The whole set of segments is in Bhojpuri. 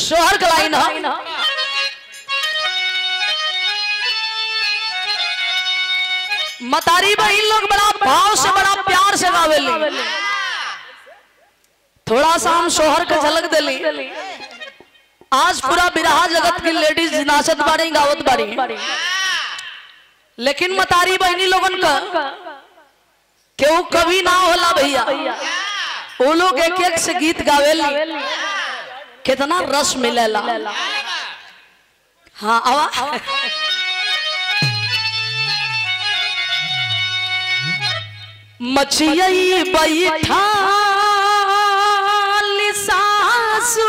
सोहर का लाइन है मतारी बहन लोग बड़ा भाव से बड़ा प्यार से गावेली थोड़ा सा हम सोहर के झलक दिली आज पूरा बिरहा जगत की लेडीज नाचत बारी गावत बारी लेकिन मतारी बहनी लोगन का केहू कभी ना होला भैया वो लोग एक एक से गीत गावेली कितना रस मिलेला हाँ आवा मछियई बैठा सासू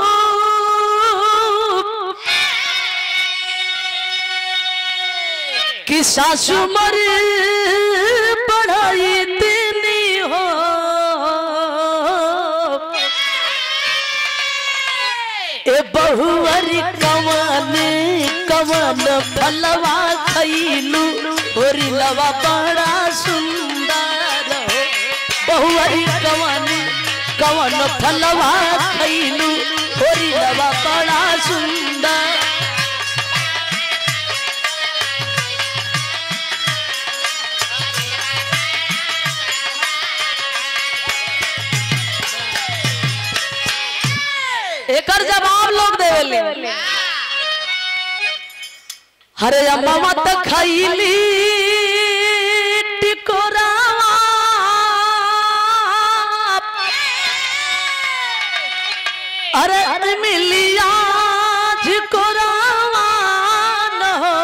कि सासू मर पढ़ाई तेनी हो ए बहुअरी कवन कवन फलवा खैलू होरी लवा बड़ा सुंदर हो बहुअरी कवन कवन फलवा खैलू होरी लवा बड़ा सुंदर एकर जवाब लोग देवेले हरे अम्मा मत खैली टिकोरावा अरे अरे मिलिया झिकोरावा न हो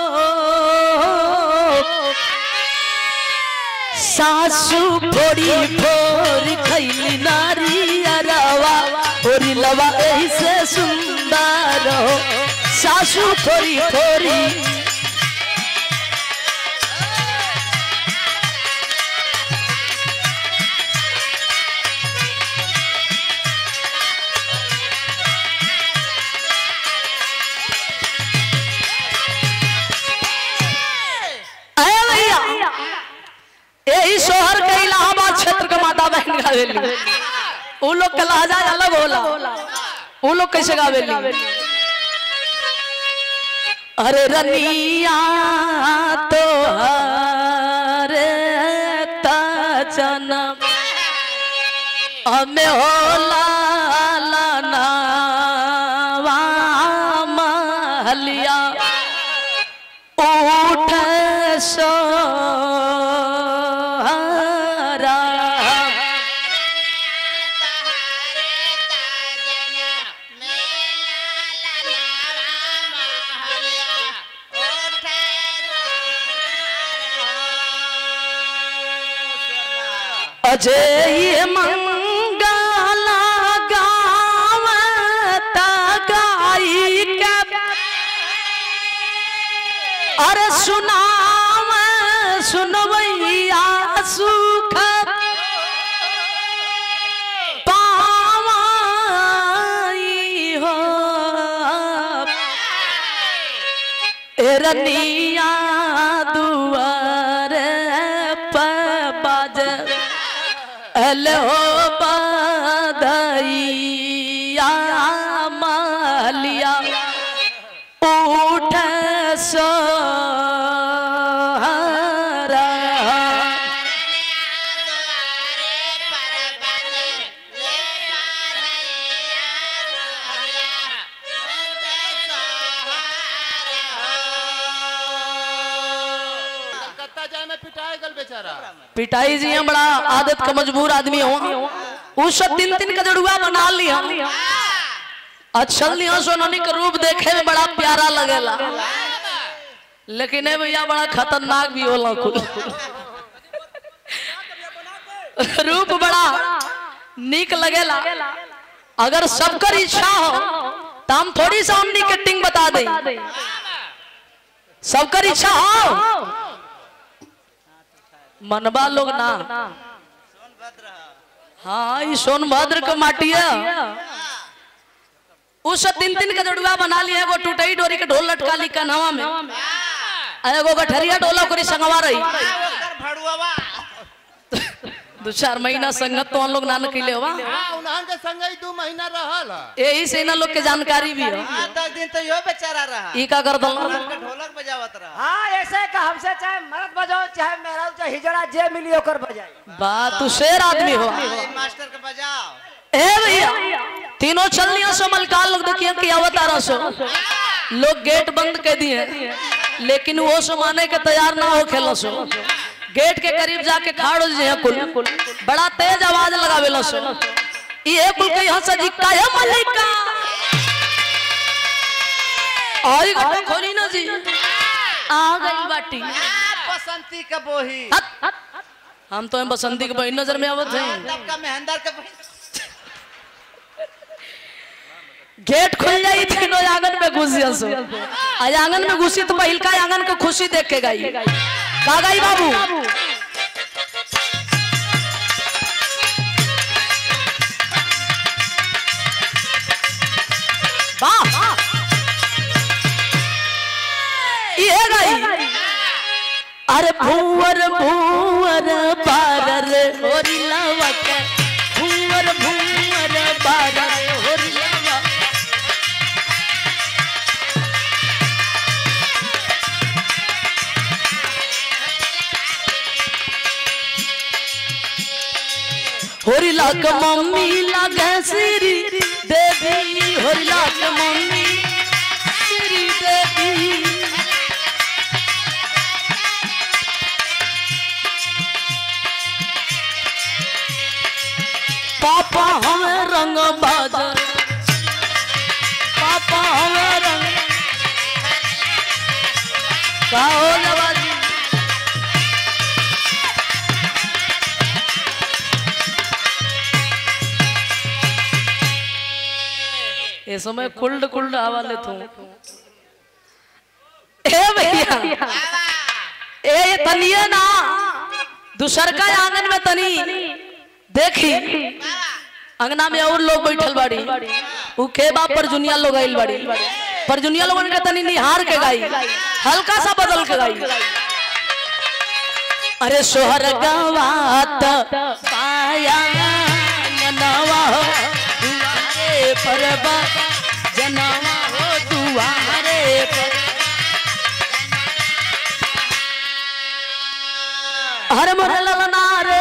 सासू फोड़ी फोर खैली नारी अरवा फोरी लवा एही से सुंदर हो सासू फोरी फोरी अरे भैया यही शोहर के इलाहाबाद क्षेत्र के माता बहन गावेली उ लोग के लहजा अलग होला उ लोग कैसे गावेली अरे रनिया तो हरे जनम हमें होला लनावा महलिया उठ सोहरा अजय मंगला गावत गाई के अरे सुनाव सुनवैया सुख पावाई हो रनिया दुआर बाज हेलो बधैया मालिया उठ सोहरा कलकत्ता जाए में पिटाए गल बेचारा पिटाई जी हम बड़ा आदत का मजबूर आदमी हो उस दिन दिन का जड़ुआ बना लिया अच्छा लिया सोननी का रूप देखे में बड़ा प्यारा लगेला लेकिन ए भैया बड़ा खतरनाक भी होला कुल रूप बड़ा निक लगेला अगर सबकर इच्छा हो तो हम थोड़ी सा उन्नी के टिंग बता दे सबकर इच्छा हो मनबा लोग ना हाँ ये सोनभद्र के माटी है उस तीन तीन के जड़ुआ बना लिया एगो टूटई डोरी के ढोल लटका ली कन्हवा में आ एगो गठरिया डोला करी संगवा रही दो चार महीना संगत तो हम लोग ना निकले हुआ हाँ उन्हन के संग ही दू महीना रहल ह। यही से इन लोग के जानकारी भी हो हाँ दस दिन तो यो बेचारा रहा ई का कर दल ढोलक के ढोलक बजावत रहा हाँ ऐसे का हमसे चाहे मर्द बजाओ चाहे मेरा चाहे हिजड़ा जे मिली ओकर बजाई बात तू शेर आदमी हो हाँ, मास्टर के बजाओ ए भैया तीनों चलनिया सो मलकाल लोग देखिए कि अवतारा सो लोग गेट बंद कर दिए लेकिन वो सो माने के तैयार ना हो खेलो सो गेट के करीब जाके खाड़ हो जाए कुल बड़ा तेज आवाज लगावे लो सो ये कुल के यहाँ से जिक्का है मलिका आई घटो खोली ना जी आ गई बाटी आ, बसंती का बोही हट, हट, हट। हम तो बसंती के बहन नजर में आवत हैं तब का मेहंदर के बोही गेट खुल जाई तीनों आंगन में घुस जा सो आज आंगन में घुसी तो पहिल का आंगन को खुशी देख के गई का गई बाबू वाह ये गई अरे भूवर भूवर बारर होरी लवक भूवर भूवर बारर होरी लवक होरी लाक मम्मी लागे श्री देवी होरी लाक मम्मी श्री देवी पापा हमें रंग बाज पापा हमें रंग का हो नवाजी ये समय कुल्ड कुल्ड आवाले तू ए भैया ए ये तनिए ना दूसर का आंगन में तनी देखी अंगना में और लोग बैठल बाड़ी उ के बाप पर जुनिया लोग आइल बाड़ी पर जुनिया लोगन के तनी निहार के गाई हल्का सा बदल के गाई अरे सोहर गवात पाया नवा हो दुआरे पर बा जनवा हो दुआरे पर हर मोर ललना रे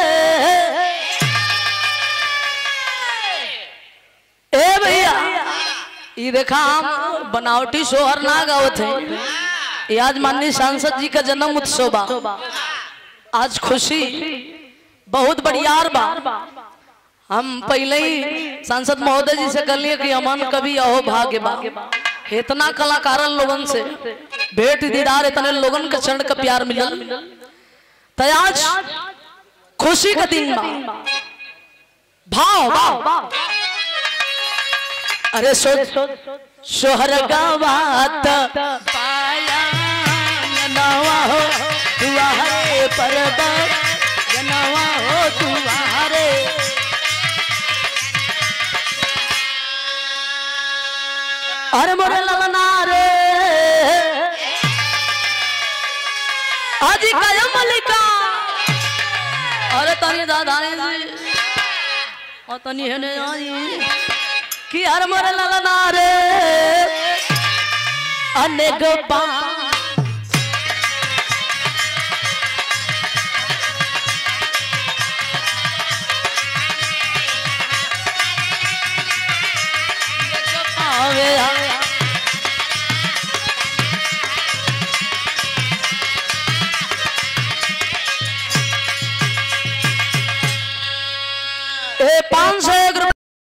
ए भैया ई देखा हम बनावटी सोहर ना गावत है ये आज माननीय सांसद जी का जन्म उत्सव बा आज खुशी बहुत बढ़ियार बा हम पहले ही सांसद महोदय जी से कह लिए कि अमन कभी अहो भाग्य बा इतना कलाकारन लोगन से भेंट दीदार इतने लोगन के चरण का प्यार मिलल तो आज खुशी का दिन बा भाव भाव अरे सो सोहर गवात पाया नवा हो दुआरे पर जनवा हो दुआरे अरे मोरे ललना रे आज काया मलिका अरे तनी दादा जी और तनी हेने आई कि हर मोरे ललना रे अनेक बा आवे आवे ए पाँच सौ एक